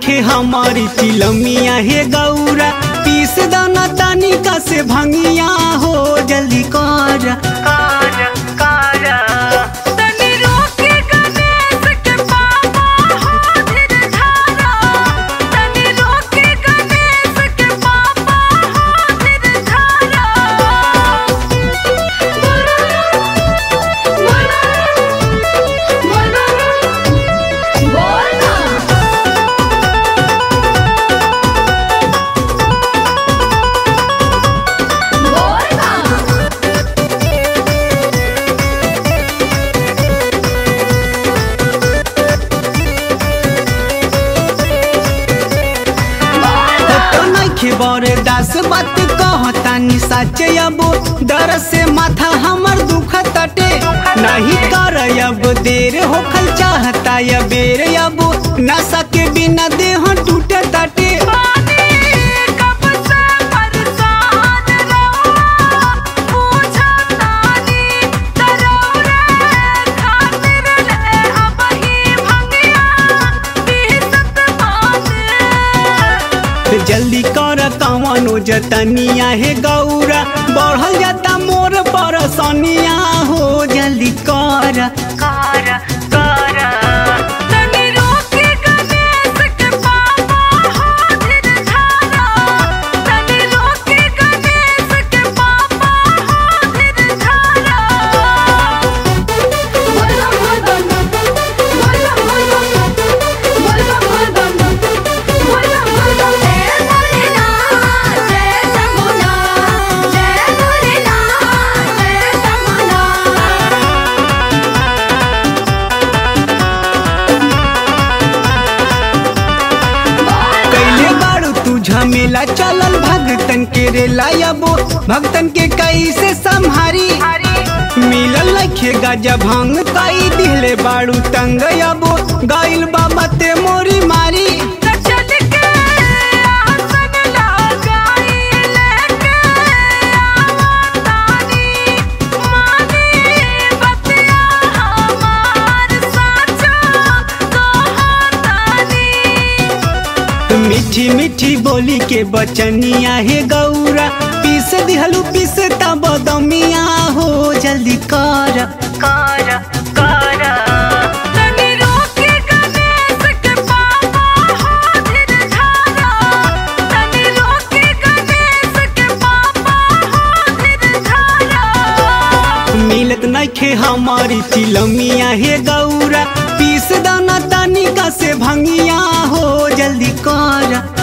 नइखे हमारी तिलमिया हे गौरा पीस दाना तनिका से भंगिया हो जल्दी कर कर कर तनी रोके गणेश के पापा हो धीर धारा तनी रोके गणेश के पापा हो धीर धारा बोलो बोलो बोलो बोलना बोलना तो नइखे बरे दास बात कहतानी साचे अबो डर से माथा हमर दुख तटे नहीं कर अब देर होखल चाहता या बेर अब नशा के बिना देह टूटे तटे पानी कब से बरसात रहुआ पूछा तानी तरौरे खातिर ले अब ही भंगिया पीसत बाने जल्दी कर कवनो जतनिया हे गौरा बढ़ल जाता मोर परसनिया हो जल्दी कर कर कर तनी रोके गणेश के पापा हो धीर धारा तनी रोके गणेश के पापा हो धीर धारा बोलो बोलो बोलो बोलो बोलो बोलो बोलो बोलो जय भोलेनाथ जय शंभुनाथ जय भोलेनाथ जय शंभुनाथ कैले बारू तू झमेला चलल भगतन के रेला अबो भक्तन के कैसे संहारी मिलल लखे गजा भंग कई दिले बारू तंग अबो गइल बाबा ते मोरी मारी चल के आसन लगाई लेके आवतानी मानी बतिया हमार साचा कहतानी मीठी मीठी बोली के बचनिया हे गौरा पीस दिहलू पीस तब दमिया हो जल्दी कर कर कर तनी रोके गणेश के पापा हो धीर धारा तनी रोके गणेश के पापा हो धीर धारा मिलत नइखे हमारी तिलमिया हे गौरा पीस दाना तनिका से भंगिया हो जल्दी कर